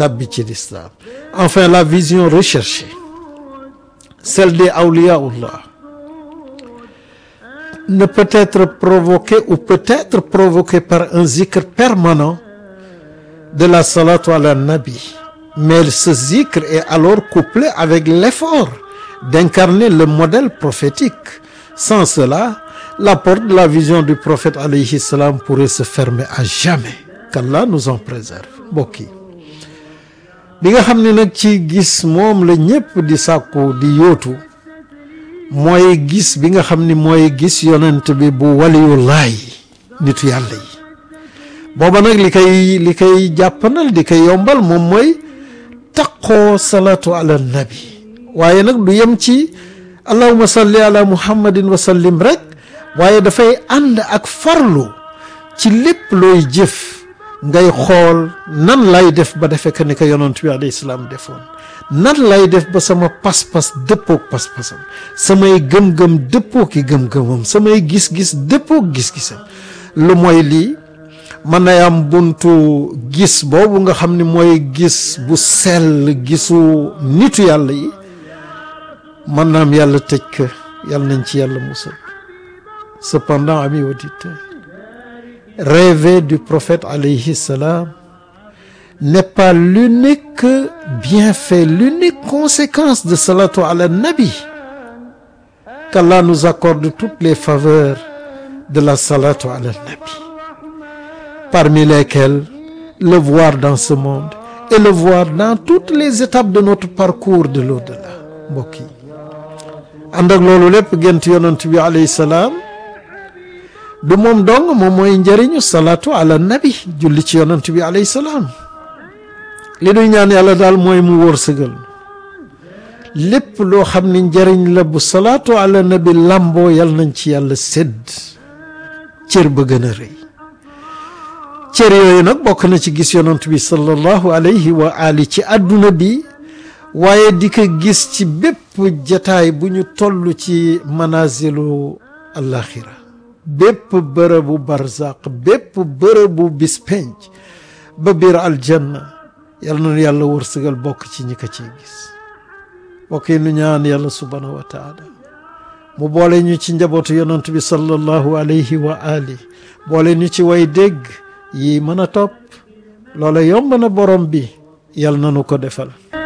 tabbi ci l'islam enfin la vision recherchée celle des awliyaullah ne peut être provoquée ou peut être provoquée par un zikr permanent de la salatu ala nabi mais ce zikr est alors couplé avec l'effort d'incarner le modèle prophétique sans cela la porte de la vision du prophète alayhi salam pourrait se fermer à jamais qu'Allah nous en préserve mbokk yi bi nga xam ne nag ci gis moom la ñépp di sàkku di yóotu mooy gis bi nga xam ni mooy gis yonent bi bu waliyullaay nitu yàlla yi booba nag li koy li koy jàppanal di koy yombal moom mooy taqoo salatu ala nabi waaye nag du yem ci allahuma salli ala muhammadin wa sallim rek waaye dafay ànd ak farlu ci lépp looy jëf ngay xool nan lay def ba defee que ni ko yonent bi alayhi salaam defoon nan lay def ba sama pas-pas dëppook pas-pasam samay gëm-gëm dëppoo ki gëm-gëmam samay gis-gis dëppook gis-gisam lu mooy lii mën na am buntu gis boobu nga xam ni mooy gis bu sell gisu nitu yàlla yi mën na am yàlla tëj ko yàlla nañ ci yàlla musal cependant amis auditeurs rêver du prophète alayhi salam n'est pas l'unique bienfait l'unique conséquence de salatu ala nabi qu'Allah nous accorde toutes les faveurs de la salatu ala nabi parmi lesquelles le voir dans ce monde et le voir dans toutes les étapes de notre parcours de l'au-delà mbokk yi ànd ak loolu lépp gént yonent bi alayhi salaam du moom dong moom mooy njëriñu salatu ala nabi julli ci yonent bi alayhi salaam li nuy ñaan yàlla daal mooy mu wërsëgal lépp loo xam ni njëriñ la bu salatu ala nabi lamboo yal nañ ci yàlla sédd cër ba gën a rëy cër yooyu nag bokk na ci gis yonent bi sallallahu alayhi wa ali ci àdduna bi waaye di ko gis ci bépp jataay bu ñu toll ci manazilu alaxira bépp bërëbu barzaq bépp bërëbu bis penc ba biir aljanna yal na yàlla wërsëgal bokk ci ñi ko ciy gis bokk yi nu ñaan yàlla subhanahu wa taala mu boole ñu ci njabootu yonent bi sallallahu alayhi wa ali boole ñu ci way dégg yi mën a topp loola yomb na borom bi yal na nu ko defal